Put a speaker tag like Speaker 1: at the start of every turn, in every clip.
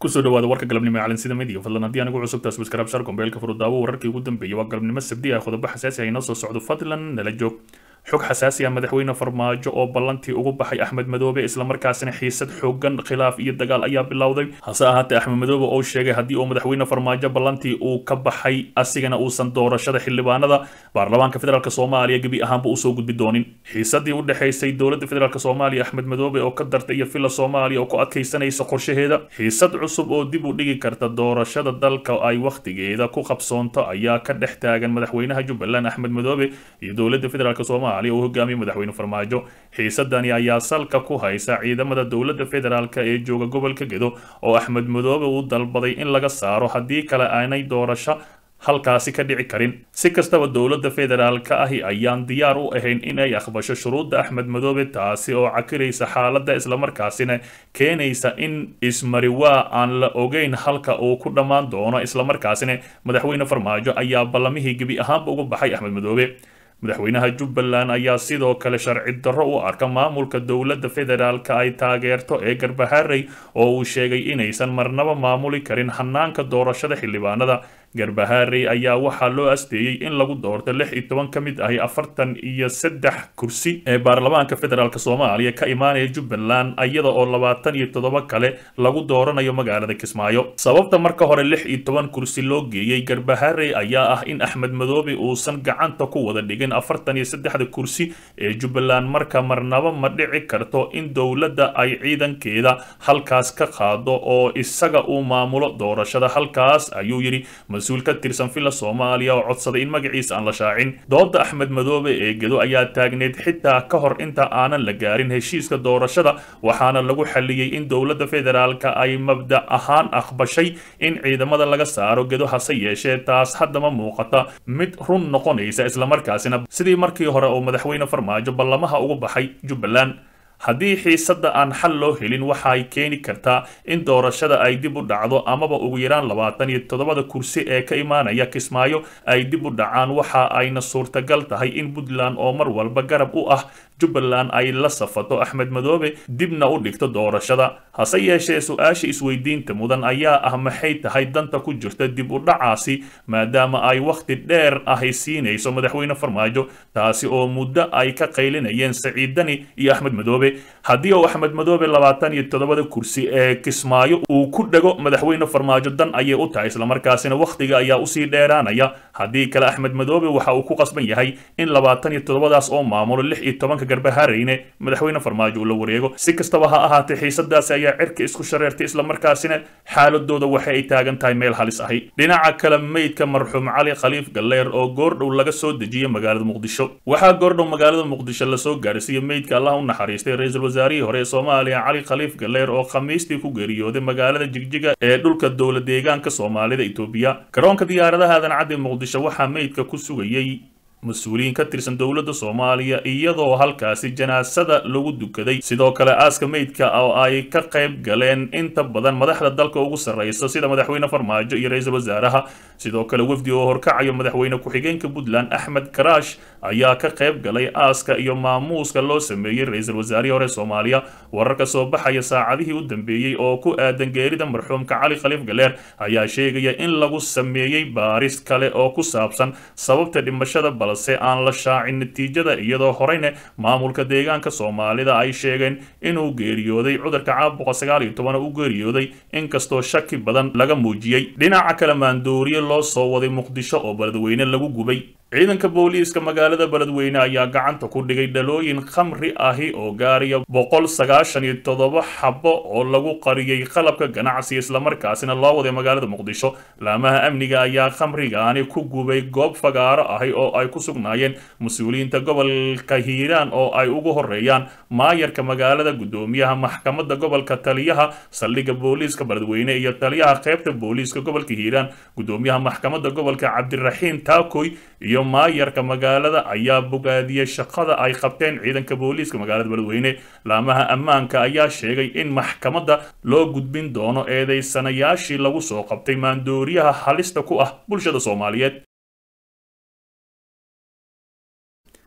Speaker 1: kusoo dhawaada warka galabnimo ee calansida midiga fadlan haddii anigu cusub taas waskaraab shar kombeelka furudaawo wararkii ugu dambeeyay waa galabnimo sabdi ah qodobo xasaasi ah inoo soo socdo fadlan nala joog xog xasaasi ah madaxweyne farmaajo oo ballantii ugu baxay axmed madoobe islamarkaasina xiisad xoogan khilaaf iyo dagaal ayaa bilowday hase ahaatee axmed madoobe oo sheegay haddii uu madaxweyne farmaajo ballantii uu ka baxay asigana uusan doorashada xildhibaanada baarlamaanka federaalk soomaaliya gebi ahaanba usoo gudbi doonin xiisadii u dhexaysay dowladda federaalk soomaaliya axmed madoobe oo ka dartay iyo villa soomaaliya oo ku adkaysanaysa qorshaheeda xiisad cusub oo dib u dhigi karta doorashada dalka ay wakhtigeeda ku qabsoonto ayaa ka dhex taagan madaxweynaha jubbaland axmed madoobe iyo dowladda federaalk soomaaliya uu hogaamiye madaxweyne farmaajo xiisadani ayaa salka ku haysa ciidamada dowladda federaalk ee jooga gobolka gedo oo axmed madoobe uu dalbaday in laga saaro haddii kale aanay doorasho halkaasi ka dhici karin si kastaba dowladda federaalka ahi ayaan diyaar u ahayn in ay aqbasho shuruudda axmed madoobe taasi oo cakiraysa xaaladda islamarkaasina keenaysa in ismariwaa aan la ogeyn halka uu ku dhammaan doono islamarkaasina madaxweyne farmaajo ayaa ballamihii gebi ahaanba uga baxay axmed madoobe madaxweynaha jubbaland ayaa sidoo kale sharci darro u arka maamulka dowladda federaalka ay taageerto ee garbaharey oo uu sheegay inaysan marnaba maamuli karin hanaanka doorashada xildhibaanada garbaharey ayaa waxaa loo asteeyey in lagu doorto lix iyo toban ka mid ahi afartan iyo saddex kursi ee baarlamaanka federaalk soomaaliya ka imaanaya jubbaland iyada oo labaatan iyo toddoba kale lagu dooranayo magaalada kismaayo sababta marka hore lix iyo toban kursi loo geeyey garbaharey ayaa ah in axmed madoobe uusan gacanta ku wada dhigin afartan iyo saddexda kursi ee jubbaland marka marnaba ma dhici karto in dowladda ay ciidankeeda halkaas ka qaado oo isaga uu maamulo doorashada halkaas ayuu yidhi mas-uul ka tirsan villa soomaaliya oo codsaday in magaciisa aan la shaacin dooda axmed madoobe ee gedo ayaa taagneyd xitaa ka hor inta aanan la gaarin heshiiska doorashada waxaana lagu xaliyey in dowladda federaalka ay mabda ahaan aqbashay in ciidamada laga saaro gedo hase yeeshee taas haddama muuqata mid run noqonaysa islamarkaasina sidii markii hore oo madaxweyne farmaajo ballamaha ugu baxay jubbaland haddii xiisadda aan xal loo helin waxay keeni kartaa in doorashada ay dib u dhacdo amaba ugu yaraan labaatan iyo toddobada kursi ee ka imaanaya kismaayo ay dib u dhacaan waxa ayna suurtagal tahay in puntland oo mar walba garab u ah jubbaland ay la safato axmed madoobe dibna u dhigto doorashada hase yeeshee su-aasha isweydiinta mudan ayaa ah maxay tahay danta ku jirta dib u dhacaasi maadaama ay wakhti dheer ahi siinayso madaxweyne farmaajo taasi oo muddo ay ka qaylinayeen saciidani iyo axmed madoobe haddii uu axmed madoobe labaatan iyo toddobada kursi ee kismaayo uu ku dhego madaxweyne farmaajo dan ayay u tahay islamarkaasina wakhtiga ayaa usii dheeraanaya haddii kale axmed madoobe waxa uu ku qasban yahay in labaatan iyo toddobadaas oo maamulo lix iyo tobanka garbahareyne madaxweyne farmaajo uu la wareego si kastaba ha ahaatee xiisadaasi ayaa cirka isku shareertay islamarkaasina xaaladooda waxa ay taagan tahay meel halis ahi dhinaca kale meydka marxuum cali khaliif galleer oo goordhow laga soo dejiyey magaalada muqdisho waxaa goordhow magaalada muqdisho lasoo gaarsiiyey meydka allah u naxariistay ra-iisul wasaarihii hore ee soomaaliya cali khaliif galleer oo khamiistii ku geeriyooday magaalada jigjiga ee dhulka dowla deegaanka soomaalida itoobiya garoonka diyaaradaha aadan caddi muqdisho waxaa meydka ku sugayey mas-uuliyiin ka tirsan dowladda soomaaliya iyadoo halkaasi janaasada lagu dukaday sidoo kale aaska meydka oo ay ka qayb galeen inta badan madaxda dalka ugu sarreysa sida madaxweyne farmaajo iyo ra-iisul wasaaraha sidoo kale wafdi oo horkacayo madaxweyne ku-xigeenka puntland axmed karaash ayaa ka qayb galay aaska iyo maamuuska loo sameeyey ra-iisul wasaarihii hore soomaaliya wararka soo baxaya saacadihii u dambeeyey oo ku aadan geerida marxuumka cali khaliif galeer ayaa sheegaya in lagu sameeyey baaris kale oo ku saabsan sababta dhimashada balse aan la shaacin natiijada iyadoo horeyne maamulka deegaanka soomaalida ay sheegeen inuu geeriyooday cudurka caabuqa sagaal iyo toban u geeriyooday inkastoo shaki badan laga muujiyey dhinaca kale maandooriye loo soo waday muqdisho oo beledweyne lagu gubay ciidanka booliiska magaalada beledweyne ayaa gacanta ku dhigay dhalooyin khamri ahi oo gaaraya boqol sagaashan iyo toddoba xabo oo lagu qariyey qalabka ganacsi islamarkaasina loo waday magaalada muqdisho laamaha amniga ayaa khamrigaani ku gubay goob fagaaro ahi oo ay ku sugnaayeen mas-uuliyiinta gobolka hiiraan oo ay ugu horeeyaan maayarka magaalada guddoomiyaha maxkamadda gobolka taliyaha saldhigga booliiska beledweyne iyo taliyaha qaybta booliiska gobolka hiiraan guddoomiyaha maxkamadda gobolka cabdiraxiin taakoy iyo maayarka magaalada ayaa bogaadiyey shaqada ay qabteen ciidanka booliiska magaalada beledweyne laamaha ammaanka ayaa sheegay in maxkamadda loo gudbin doono eedeysanayaashii lagu soo qabtay maandooriyaha halista ku ah bulshada soomaaliyeed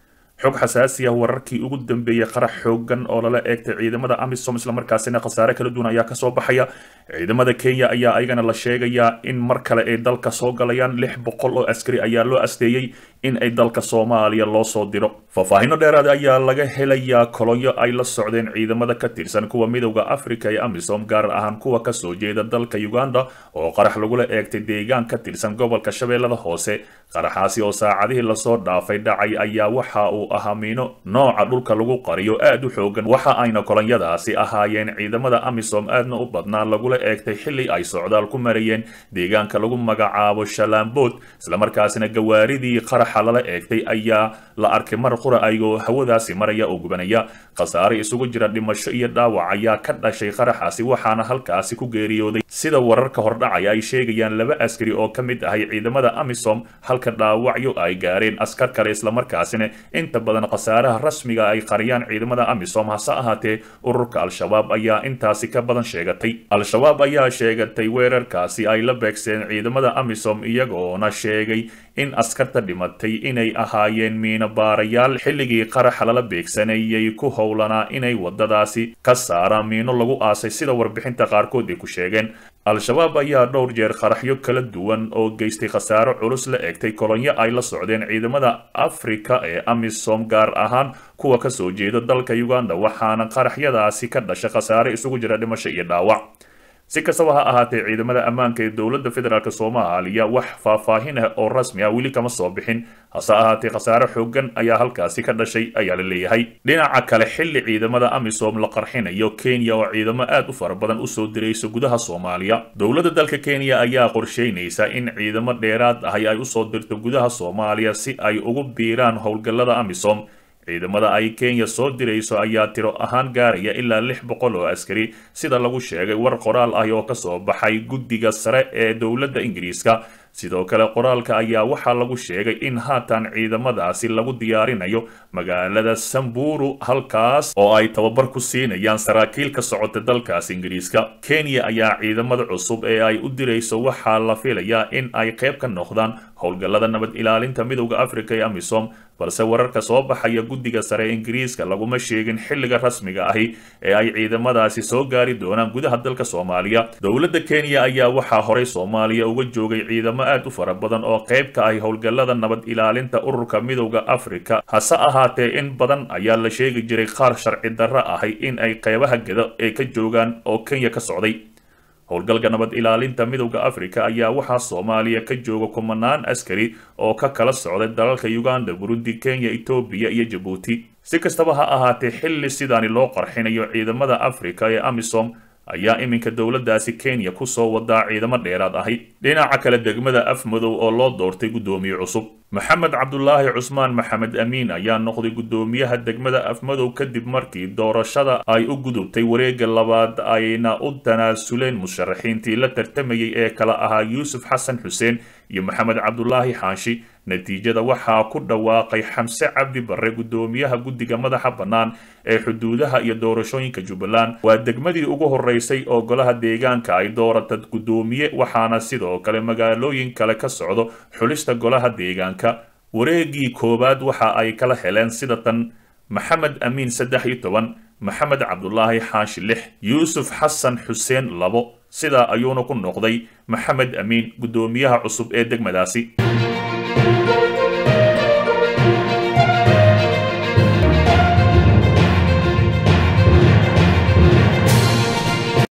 Speaker 1: xog xasaasi ah wararkii ugu dambeeyey qarax xoogan oo lala eegtay ciidamada amisom islamarkaasina khasaare kala duwan ayaa kasoo baxaya ciidamada kenya ayaa ayagana la sheegayaa in mar kale ay dalka soo galayaan lix boqol oo askari ayaa loo asteeyey in ay dalka soomaaliya loo soo diro faahfaahino dheeraad ayaa laga helayaa kolonyo ay la socdeen ciidamada ka tirsan kuwa midowda africa ee amisom gaar ahaan kuwa kasoo jeeda dalka uganda oo qarax lagula eegtay deegaan ka tirsan gobolka shabeellada hoose qaraxaasi oo saacadihii lasoo dhaafay dhacay ayaa waxa uu ahaa miino nooca dhulka lagu qariyo aad u xoogan waxa ayna kolonyadaasi ahaayeen ciidamada amisom aadna u badnaa lagula eegtay xili ay socdaal ku marayeen deegaanka lagu magacaabo shalaambood islamarkaasina gawaaridii qaraxa lala eegtay ayaa la arkay mar qura ayagoo hawadaasi maraya oo gubanaya khasaare isugu jira dhimasho iyo dhaawac ayaa ka dhashay qaraxaasi waxaana halkaasi ku geeriyooday sida wararka hordhacaya ay sheegayaan laba askari oo ka mid ahay ciidamada amisom halka dhaawacyo ay gaareen askar kale islamarkaasina inta badan khasaaraha rasmiga ay qariyaan ciidamada amisom hase ahaatee ururka al-shabaab ayaa intaasi ka badan sheegatay al-shabaab ayaa sheegatay weerarkaasi ay la beegseen ciidamada amisom iyagoona sheegay in askarta dhimatay inay ahaayeen miinobaarayaal xilligii qaraxa lala beegsanayay ku howlanaa inay wadadaasi ka saaraan miino lagu aasay sida warbixinta qaarkood ay ku sheegeen al-shabaab ayaa dhowr jeer qaraxyo kala duwan oo geystay khasaaro culus la eegtay kolonyo ay la socdeen ciidamada afrika ee amisom gaar ahaan kuwa kasoo jeeda dalka uganda waxaana qaraxyadaasi ka dhasha khasaare isugu jira dhimasho iyo dhaawac si kastaba ha ahaatee ciidamada ammaanka ee dowladda federaalk soomaaliya wax faahfaahin ah oo rasmi ah weli kama soo bixin hase ahaatee khasaare xoogan ayaa halkaasi ka dhashay ayaa la leeyahay dhinaca kale xilli ciidamada amisom la qarxinayo kenya oo ciidamo aad u fara badan usoo dirayso gudaha soomaaliya dowladda dalka kenya ayaa qorsheynaysa in ciidamo dheeraad ahi ay usoo dirto gudaha soomaaliya si ay ugu biiraan howlgallada amisom ciidamada ay kenya soo dirayso ayaa tiro ahaan gaaraya ilaa lix boqol oo askari sida lagu sheegay war qoraal ah oo kasoo baxay guddiga sare ee dowladda ingiriiska sidoo kale qoraalka ayaa waxaa lagu sheegay in haatan ciidamadaasi lagu diyaarinayo magaalada samburu halkaas oo ay tababar ku siinayaan saraakiil ka socota dalkaas ingiriiska kenya ayaa ciidamada cusub ee ay u dirayso waxaa la filayaa in ay qayb ka noqdaan howlgallada nabad ilaalinta midowda africa ee amisom balse wararka soo baxaya guddiga sare ee ingiriiska laguma sheegin xilliga rasmiga ahi ee ay ciidamadaasi soo gaari doonaan gudaha dalka soomaaliya dowladda kenya ayaa waxaa horay soomaaliya uga joogay ciidamo aad u fara badan oo qayb ka ahi howlgallada nabad ilaalinta ururka midowda africa hase ahaatee in badan ayaa la sheegi jiray qaar sharci darro ahay in ay qaybaha geda ee ka joogaan oo kenya ka socday howlgalka nabad ilaalinta midowda africa ayaa waxaa soomaaliya ka jooga kumanaan askari oo ka kala socday dalalka uganda burundi kenya etoobiya iyo jabuuti si kastaba ha ahaatee xilli sidaani loo qarxinayo ciidamada africa ee amisom ayaa iminka dowladdaasi kenya kusoo wadaa ciidamo dheeraad ahi dhinaca kale degmada afmadow oo loo doortay guddoomiye cusub maxamed cabdulaahi cusmaan maxamed amiin ayaa noqday guddoomiyaha degmada afmadow kadib markii doorashada ay u gudubtay wareegga labaad ayna u tanaasuleen musharaxiintii la tartamayay ee kala ahaa yuusuf xasan xuseen iyo maxamed cabdulaahi xaanshi natiijada waxaa ku dhawaaqay xamse cabdi barre guddoomiyaha guddiga madaxa bannaan ee xuduudaha iyo doorashooyinka jubbaland waa degmadii ugu horeysay oo golaha deegaanka ay doorata guddoomiye waxaana sidoo kale magaalooyin kale ka socdo xulista golaha deegaanka wareegii koowaad waxa ay kala heleen sida tan maxamed amiin saddex iyo toban maxamed cabdulaahi xaashi lix yuusuf xasan xuseen labo sidaa ayuuna ku noqday maxamed amiin guddoomiyaha cusub ee degmadaasi